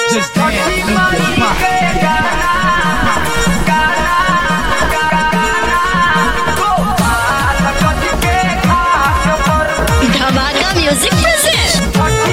Just dance, move your body. Dhamaka music present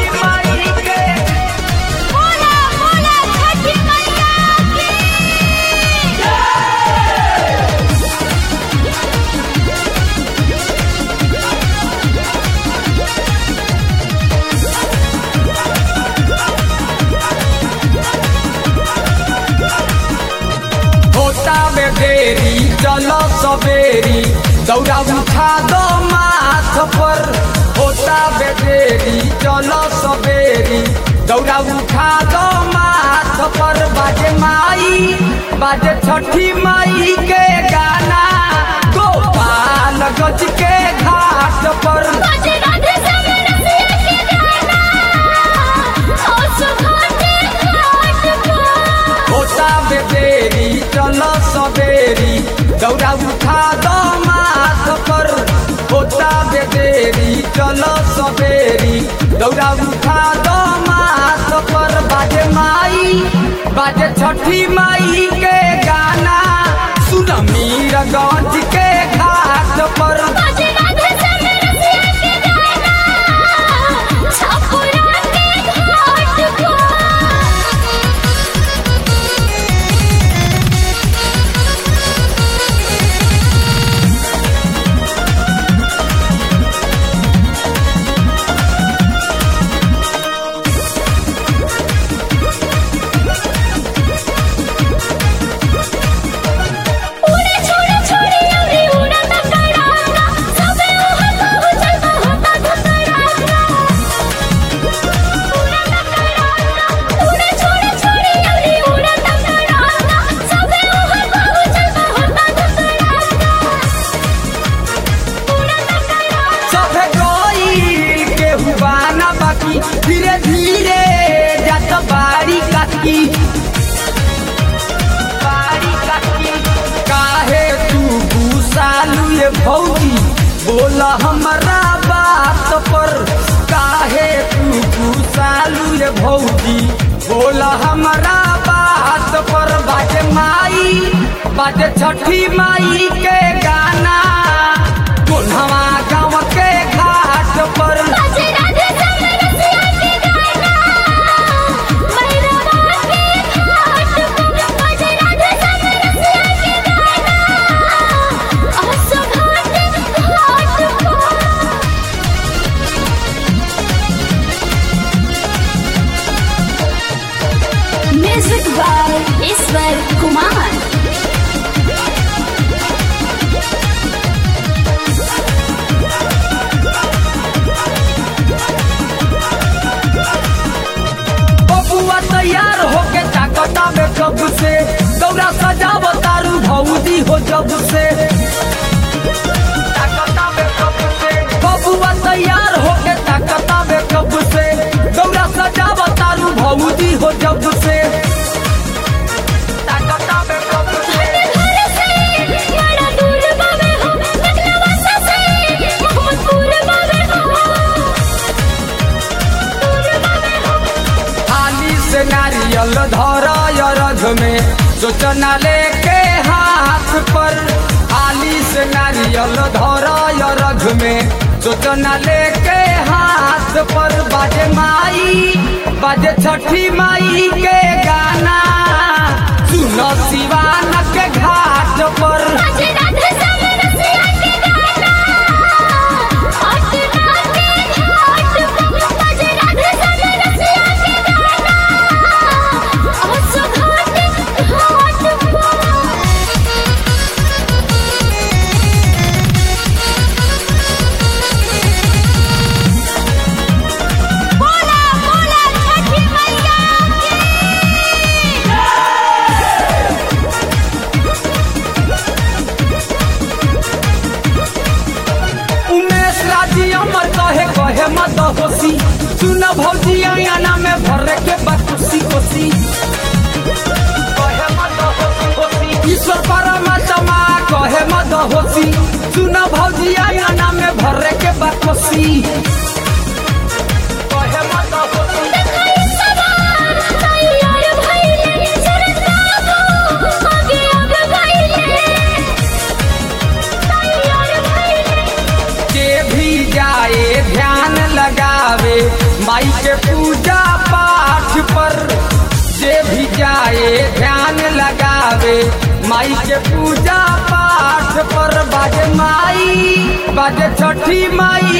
होता में देरी चलो सवेरी दौड़ा उठा दो माथ पर होता में देरी चलो सवेरी दौड़ा उठा दो माथ पर बाजे माई बाजे छठी माई के गाना गोपाल गज के घाट पर होता में देरी चलो सवेरी दौड़ा उठा दो माथ पर होता में देरी चलो सवेरी दौड़ा उठा दो माथ पर बाजे माई बाजे छठी माई के गाना सुन मीर गंज के घाट पर सभे गईल के हुआ ना बाकी धीरे धीरे जात बारी काकी बारी काकी काहे तू गुसालू ये भौजी बोला हमारा बात पर काहे तू गुसालू ये भौजी बोला हमारा बात पर बाजे माई बाजे छठी माई के गाना कोन्हवा गाँव के घाट पर म्यूजिक बाय ईश्वर कुमार बबुआ तैयार होके ताकता में कब से दौरा सजाव तारू भौजी हो जब से ताकता में कब से बबुआ तैयार होके ताकता में कब से दौरा सजाव तारू भौजी हो जब से ताकता में कब से थाली से नारियल धर रथ में सोचना लेके हाथ पर थाली से नारियल धर रथ में सोचना लेके हाथ पर बाजे माई बाजे छठी माई के गाना सुनो शिवान के घाट पर उमेश राजी अमर कहे कहे मत होसी सुन भौजी अंगना में भरे के बकुसी कोसी कहे मत होसी होसी ईश्वर परमात्मा कहे मत होसी सुन भौजी अंगना में भरे के बकुसी कहे मत होसी सवार माई के पूजा पाठ पर जे भी जाए ध्यान लगावे माई के पूजा पाठ पर बाजे माई बाजे छठी माई